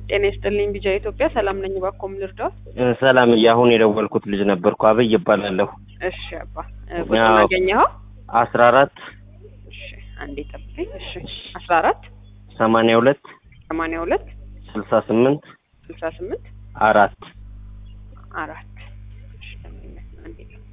ጤና ይስጥልኝ ቢጃ ኢትዮጵያ ሰላም ነኝ። እባክዎ ምን ልርዳዎት? ሰላም አሁን የደወልኩት ልጅ ነበርኩ። አብይ እባላለሁ። እሺ አባ ቁጥሩን አዎ። አገኘኸው? አስራ አራት እሺ አንዴ ጠብቀኝ። እሺ አስራ አራት ሰማንያ ሁለት ሰማንያ ሁለት ስልሳ ስምንት ስልሳ ስምንት አራት አራት እሺ ለምን አንዴ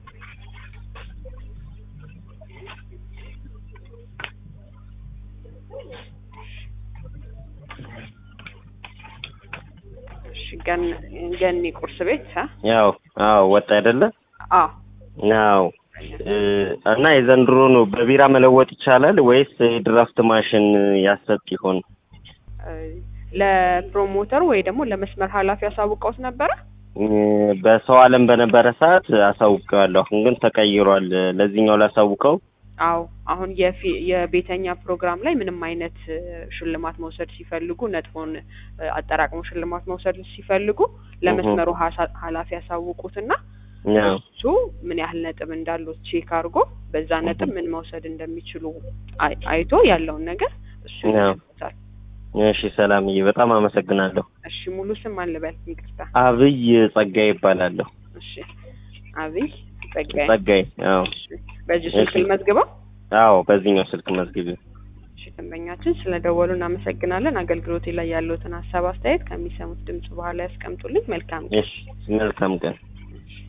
እሺ ገን ገኒ ቁርስ ቤት አ ያው አዎ ወጣ አይደለ? አዎ ያው እ፣ እና የዘንድሮ ነው በቢራ መለወጥ ይቻላል ወይስ የድራፍት ማሽን ያሰጥ ይሆን? እ፣ ለፕሮሞተር ወይ ደግሞ ለመስመር ኃላፊ አሳውቀውት ነበረ? እ፣ በሰው አለም በነበረ ሰዓት አሳውቀዋለሁ። አሁን ግን ተቀይሯል። ለዚህኛው ላሳውቀው። አዎ አሁን የፊ- የቤተኛ ፕሮግራም ላይ ምንም አይነት እ፣ ሽልማት መውሰድ ሲፈልጉ ነጥቦን እ፣ አጠራቅሞ ሽልማት መውሰድ ሲፈልጉ ለመስመሩ ሀሳ- ኃላፊ ያሳውቁትና ያው እሱ ምን ያህል ነጥብ እንዳለው ቼክ አድርጎ በዛ ነጥብ ምን መውሰድ እንደሚችሉ አይ- አይቶ ያለውን ነገር እሱ ያው። ይሰጣል። እሺ፣ ሰላምዬ በጣም አመሰግናለሁ። እሺ ሙሉ ስም አልበል ይቅርታ። አብይ ጸጋይ ይባላለሁ። እሺ አብይ ጸጋዬ። ጸጋይ። አዎ እሺ በዚህ ስልክ እሺ። ልመዝግበው። አዎ፣ በዚህኛው ስልክ መዝግቢ። እሺ ደንበኛችን ስለ ደወሉ እናመሰግናለን። አገልግሎቴ ላይ ያለውትን ሀሳብ አስተያየት ከሚሰሙት ድምጽ በኋላ ያስቀምጡልኝ። መልካም እሺ፣ መልካም ቀን። እሺ